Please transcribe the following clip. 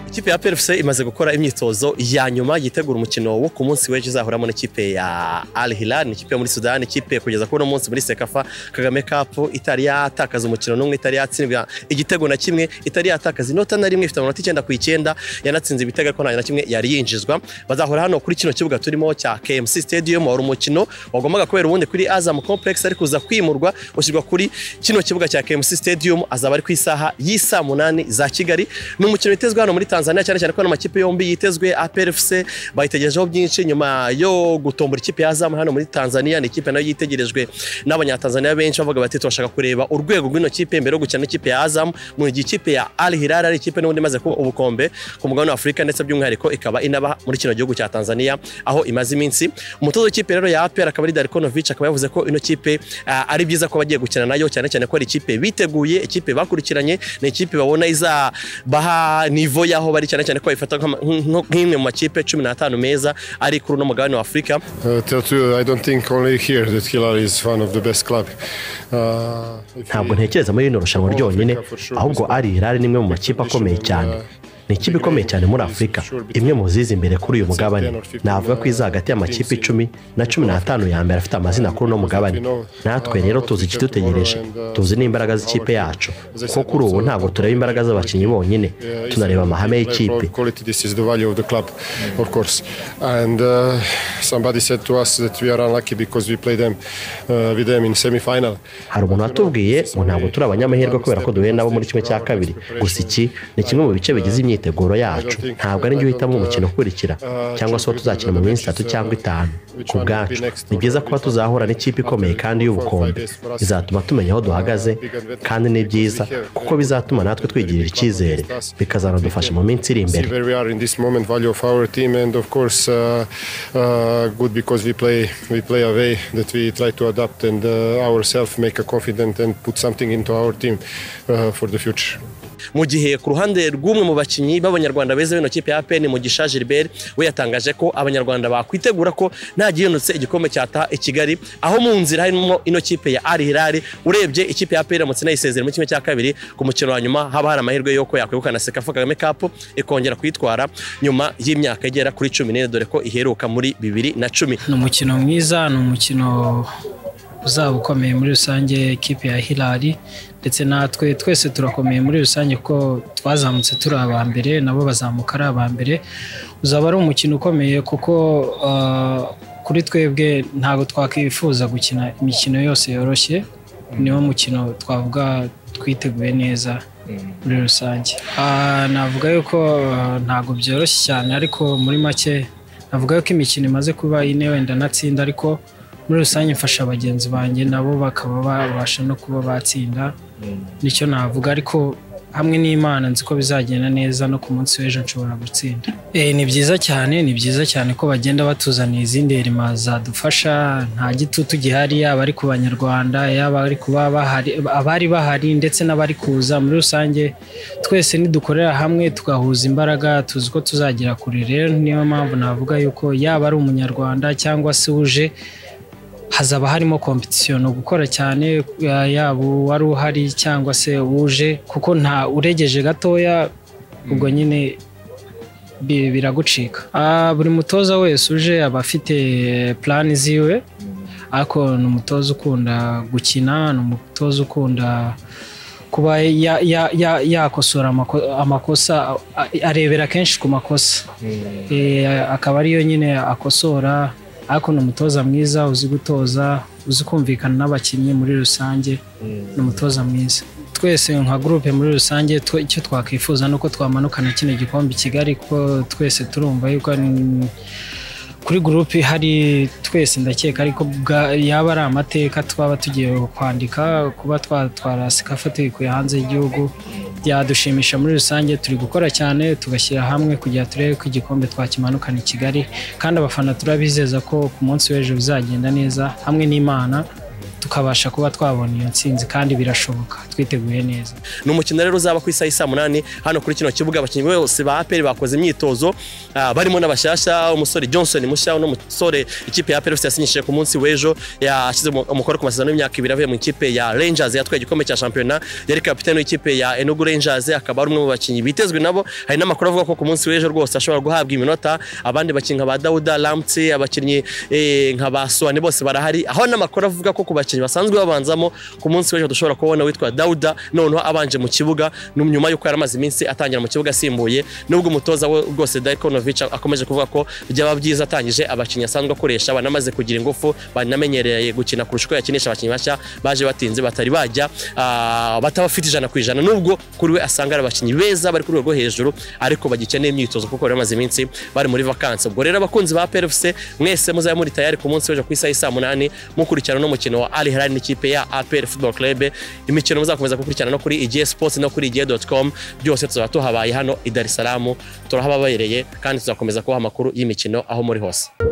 ikipe ya PFC imaze gukora imyitozo ya nyuma yitegura umukino wo ku munsi w'ejo izahuramo n'ikipe ya Al Hilal ni ikipe yo muri Sudan ikipe kugeza kuri uno munsi muri Sekafa Kagame Cup itari yatakaza umukino n'umwe itari yatsindwa igitego na kimwe itari yatakaza inota na rimwe ifite amanota icyenda ku icyenda yanatsinze ibitego ariko nta na kimwe yari yinjizwa bazahura hano kuri kino kibuga turimo cya KMC Stadium wari umukino wagombaga kubera ubundi kuri Azam Complex ariko uza kwimurwa ushyirwa kuri kino kibuga cya KMC Stadium azaba ari ku isaha y'isaa munani za Kigali ni umukino witezwe hano muri Tanzania cyane cyane ko amakipe yombi yitezwe APR FC bayitegerejeho byinshi nyuma yo gutombora ikipe ya Azam hano muri Tanzania ni ikipe nayo yitegerejwe n'abanyatanzania benshi bavuga bati turashaka kureba urwego rw'ino kipe mbere yo gukina n'ikipe ya Azam mu gihe ikipe ya Al Hilal ari ikipe n'ubundi imaze kuba ubukombe ku mugabane wa Afurika ndetse by'umwihariko ikaba inaba muri kino gihugu cya Tanzania aho imaze iminsi umutoza w'ikipe rero ya APR akaba ari Darkonovic akaba yavuze ko ino kipe ah, ari byiza ko bagiye gukina nayo cyane cyane ko ari ikipe biteguye ikipe bakurikiranye ni ikipe babona izabaha nivo y'aho bari cyane cyane ko bayifata nk'ama- nk- nk'imwe mu makipe cumi n'atanu meza ari kuri uno mugabane wa Afurika Uh, Teotihu, I don't think only here that Hilal is one of the best club. Uh, if ntabwo he- ntekereza muri rino rushanwa ryonyine ahubwo ari irari ni imwe mu makipe akomeye cyane ni ikipe ikomeye cyane muri afurika imwe mu ziza imbere kuri uyu mugabane navuga ko iza hagati y'amakipe icumi na cumi n'atanu ya mbere afite amazina kuri uno mugabane natwe rero tuzi ikidutegereje tuzi n'imbaraga z'ikipe yacu kuko kuri ubu ntabwo tureba imbaraga z'abakinnyi bonyine uh, it's tunareba about amahame player y'ikipe Quality, this is the value of the club, of course. And uh, somebody said to us that we are unlucky because we play them uh, with them in semi-final. hari umuntu watubwiye ngo ntabwo turi abanyamahirwe kubera ko duhuye nabo muri kimwe cya kabiri gusa iki ni kimwe mu bice bigize imyiteguro yacu ntabwo ari njye uhitamo umukino ukurikira cyangwa se uwo tuzakina mu minsi itatu cyangwa itanu ku bwacu ni byiza kuba tuzahura n'ikipe ikomeye kandi y'ubukombe bizatuma tumenya aho duhagaze kandi ni byiza kuko bizatuma natwe twigirira icyizere bikazanadufasha mu minsi iri imbere See where we are in this moment, value of our team, and of course, uh, uh, good because we play we play a way that we try to adapt and uh, ourselves make a confident and put something into our team uh, for the future. mu gihe ku ruhande rw'umwe mu bakinnyi b'abanyarwanda beza b'ino kipe ya APR Mugisha Gilbert we yatangaje ko abanyarwanda bakwitegura ko nta gihindutse igikombe cyataha i Kigali aho mu nzira harimo ino kipe ya Al Hilal urebye ikipe ya APR iramutse inayisezera mu kimwe cya kabiri ku mukino wa nyuma haba hari amahirwe y'uko yakwegukana Sekafa Kagame Cup ikongera kuyitwara nyuma y'imyaka igera kuri cumi n'ine dore ko iheruka muri bibiri na cumi ni umukino mwiza ni umukino uzaba ukomeye muri rusange ikipe ya hilali ndetse natwe twese turakomeye muri rusange kuko twazamutse turi aba mbere nabo bazamuka ari aba mbere uzaba ari umukino ukomeye kuko ah, kuri twebwe ntabwo twakwifuza gukina imikino yose yoroshye niwo mukino twavuga twiteguye neza muri rusange Ah, navuga yuko ah, ntabwo byoroshye cyane ariko muri make navuga yuko imikino imaze kuba ine wenda natsinda ariko muri rusange mfasha bagenzi banjye nabo bakaba babasha no kuba batsinda nicyo navuga ariko hamwe n'imana nzi ko bizagenda neza no ku munsi w'ejo nshobora gutsinda Eh, ni byiza cyane ni byiza cyane ko bagenda batuzaniye izindi herima zadufasha nta gitutu gihari yaba ari ku banyarwanda yaba ari ku baba bahari- abari bahari ndetse n'abari kuza muri rusange twese nidukorera hamwe tugahuza imbaraga tuzi ko tuzagera kure rero niyo mpamvu navuga yuko yaba ari umunyarwanda cyangwa se uje hazaba harimo kompetisiyo ni ugukora cyane ya- yaba uwari uhari cyangwa se uje kuko nta uregeje gatoya ubwo nyine bi- biragucika Ah, buri mutoza wese uje aba afite plani ziwe ariko ni umutoza ukunda gukina ni umutoza ukunda kuba ya- ya- ya- yakosora amako- amakosa a- arebera kenshi ku makosa Eh, akaba ariyo nyine akosora ariko ni umutoza mwiza uzi gutoza uzi kumvikana n'abakinnyi muri rusange ni umutoza mwiza twese nka gurupe muri rusange twe- icyo twakwifuza ni uko twamanukana kino gikombe i kigali kuko twese turumva yuko ni- kuri gurupe ihari twese ndakeka ariko bwa- yaba ari amateka twaba tugiye kwandika kuba twatwara sikafa tuyikuye hanze y'igihugu byadushimisha muri rusange turi gukora cyane tugashyira hamwe kugira turebe ko igikombe twakimanukana i kigali kandi abafana turabizeza ko ku munsi w'ejo bizagenda neza hamwe n'imana tukabasha kuba twabona iyo ntsinzi kandi birashoboka twiteguye neza ni umukino rero uzaba ku isaha isa munani hano kuri kino kibuga abakinnyi bose ba aperi bakoze imyitozo ah, barimo n'abashyashya umusore johnson mushya uno musore ikipe ya aperi yose yasinyishije ku munsi w'ejo yashyize mu- umukono ku masezerano y'imyaka ibiri avuye mu ikipe ya rangers yatwaye igikombe cya shampiyona yari kapitani w'ikipe ya enugu rangers akaba ari umwe mu bakinnyi bitezwe nabo hari n'amakuru avuga ko ku munsi w'ejo rwose ashobora guhabwa iminota abandi bakinnyi nka ba dawuda ramutse abakinnyi eh, nka ba suwani bose barahari aho n'amakuru avuga ko ku bakinnyi basanzwe babanzamo ku munsi w'ejo dushobora kubona witwa dawuda noneho abanje mu kibuga ni nyuma y'uko yari amaze iminsi atangira mu kibuga asimbuye nubwo umutoza we rwose darikonovic akomeje kuvuga ko byaba byiza atangije abakinnyi asanzwe akoresha banamaze kugira ingufu banamenyereye gukina kurusha uko yakinisha abakinnyi bashya baje batinze batari bajya ah, bataba bafite ijana ku ijana nubwo kuri we asanga ari abakinnyi beza bari ku rwego rwo hejuru ariko bagikeneye imyitozo kuko bari bamaze iminsi bari muri vakansi ubwo rero abakunzi ba PFC mwese muzabe muri tayari ku munsi w'ejo ku isaha isa munani mukurikirana n'umukino wa Al Hilal n'ikipe ya APR Football Club imikino muzakomeza gukurikirana no kuri igihe sports no kuri igihe.com byose tuzaba tuhabaye hano i Dar es Salaam turahababereye kandi tuzakomeza kubaha amakuru y'imikino aho muri hose